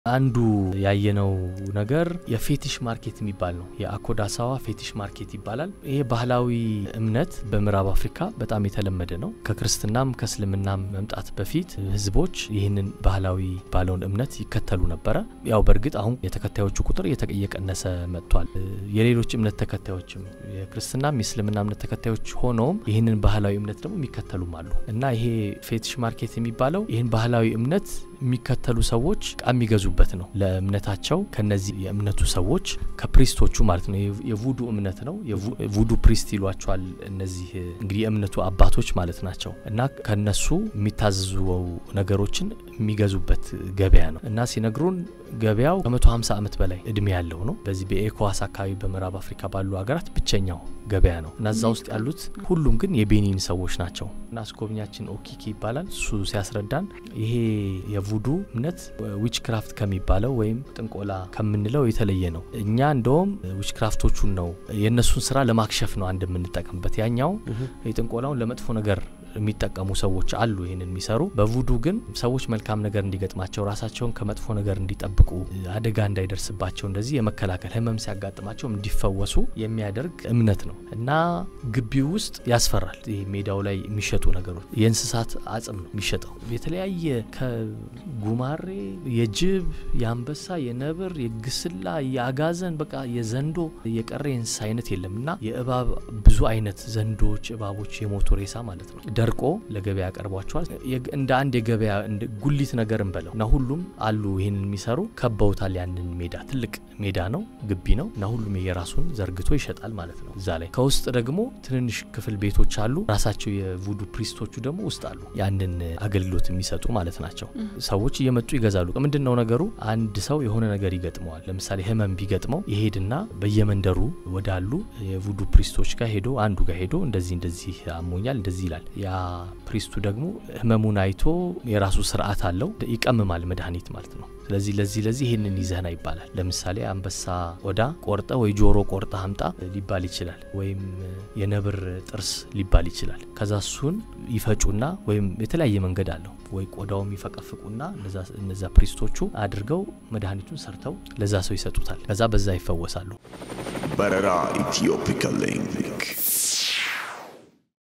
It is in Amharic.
አንዱ ያየነው ነገር የፌቲሽ ማርኬት የሚባል ነው። የአኮዳሳዋ ፌቲሽ ማርኬት ይባላል። ይሄ ባህላዊ እምነት በምዕራብ አፍሪካ በጣም የተለመደ ነው። ከክርስትናም ከእስልምናም መምጣት በፊት ህዝቦች ይህንን ባህላዊ ባለውን እምነት ይከተሉ ነበረ። ያው በእርግጥ አሁን የተከታዮቹ ቁጥር እየቀነሰ መጥቷል። የሌሎች እምነት ተከታዮችም የክርስትናም የእስልምና እምነት ተከታዮች ሆነውም ይህንን ባህላዊ እምነት ደግሞ የሚከተሉም አሉ እና ይሄ ፌቲሽ ማርኬት የሚባለው ይህን ባህላዊ እምነት የሚከተሉ ሰዎች እቃ የሚገዙበት ነው። ለእምነታቸው ከነዚህ የእምነቱ ሰዎች ከፕሪስቶቹ ማለት ነው። የቡዱ እምነት ነው። ቡዱ ፕሪስት ይሏቸዋል። እነዚህ እንግዲህ የእምነቱ አባቶች ማለት ናቸው እና ከነሱ የሚታዘዙ ነገሮችን የሚገዙበት ገበያ ነው እና ሲነግሩን ገበያው ከ150 ዓመት በላይ እድሜ ያለው ነው። በዚህ በኤኮዋስ አካባቢ በምዕራብ አፍሪካ ባሉ ሀገራት ብቸኛው ገበያ ነው እና እዛ ውስጥ ያሉት ሁሉም ግን የቤኒን ሰዎች ናቸው እና አስጎብኛችን ኦኪኪ ይባላል። እሱ ሲያስረዳን ይሄ የቡዱ እምነት ዊች ክራፍት ከሚባለው ወይም ጥንቆላ ከምንለው የተለየ ነው። እኛ እንደውም ዊች ክራፍቶቹን ነው የእነሱን ስራ ለማክሸፍ ነው አንድ የምንጠቀምበት። ያኛው የጥንቆላውን ለመጥፎ ነገር የሚጠቀሙ ሰዎች አሉ ይህንን የሚሰሩ። በቡዱ ግን ሰዎች መልካም ነገር እንዲገጥማቸው ራሳቸውን ከመጥፎ ነገር እንዲጠብቁ አደጋ እንዳይደርስባቸው እንደዚህ የመከላከል ህመም ሲያጋጥማቸው እንዲፈወሱ የሚያደርግ እምነት ነው እና ግቢው ውስጥ ያስፈራል። ይህ ሜዳው ላይ የሚሸጡ ነገሮች የእንስሳት አጽም ነው የሚሸጠው። የተለያየ ከጉማሬ፣ የጅብ፣ የአንበሳ፣ የነብር፣ የግስላ፣ የአጋዘን በቃ የዘንዶ የቀረ የእንስሳ አይነት የለም እና የእባብ ብዙ አይነት ዘንዶች፣ እባቦች የሞቱ ሬሳ ማለት ነው ደርቆ ለገበያ ያቀርቧቸዋል። እንደ አንድ የገበያ ጉሊት ነገር እንበለው እና ሁሉም አሉ ይህንን የሚሰሩ ከበውታል። ያንን ሜዳ ትልቅ ሜዳ ነው፣ ግቢ ነው እና ሁሉም የራሱን ዘርግቶ ይሸጣል ማለት ነው። እዛ ላይ ከውስጥ ደግሞ ትንንሽ ክፍል ቤቶች አሉ። ራሳቸው የቡዱ ፕሪስቶቹ ደግሞ ውስጥ አሉ፣ ያንን አገልግሎት የሚሰጡ ማለት ናቸው። ሰዎች እየመጡ ይገዛሉ። ምንድን ነው ነገሩ? አንድ ሰው የሆነ ነገር ይገጥመዋል። ለምሳሌ ህመም ቢገጥመው ይሄድና በየመንደሩ ወዳሉ የቡዱ ፕሪስቶች ጋር ሄዶ አንዱ ጋር ሄዶ እንደዚህ እንደዚህ አሞኛል እንደዚህ ይላል። ያ ፕሪስቱ ደግሞ ህመሙን አይቶ የራሱ ስርዓት አለው፣ ይቀምማል መድኃኒት ማለት ነው። ስለዚህ ለዚህ ለዚህ ይህንን ይዘህና ይባላል። ለምሳሌ አንበሳ ቆዳ ቆርጠ ወይ ጆሮ ቆርጠ አምጣ ሊባል ይችላል። ወይም የነብር ጥርስ ሊባል ይችላል። ከዛ እሱን ይፈጩና ወይም የተለያየ መንገድ አለው ወይ ቆዳውም ይፈቀፍቁና እነዛ ፕሪስቶቹ አድርገው መድኃኒቱን ሰርተው ለዛ ሰው ይሰጡታል። ከዛ በዛ ይፈወሳሉ። በረራ ኢትዮፒካ ሊንክ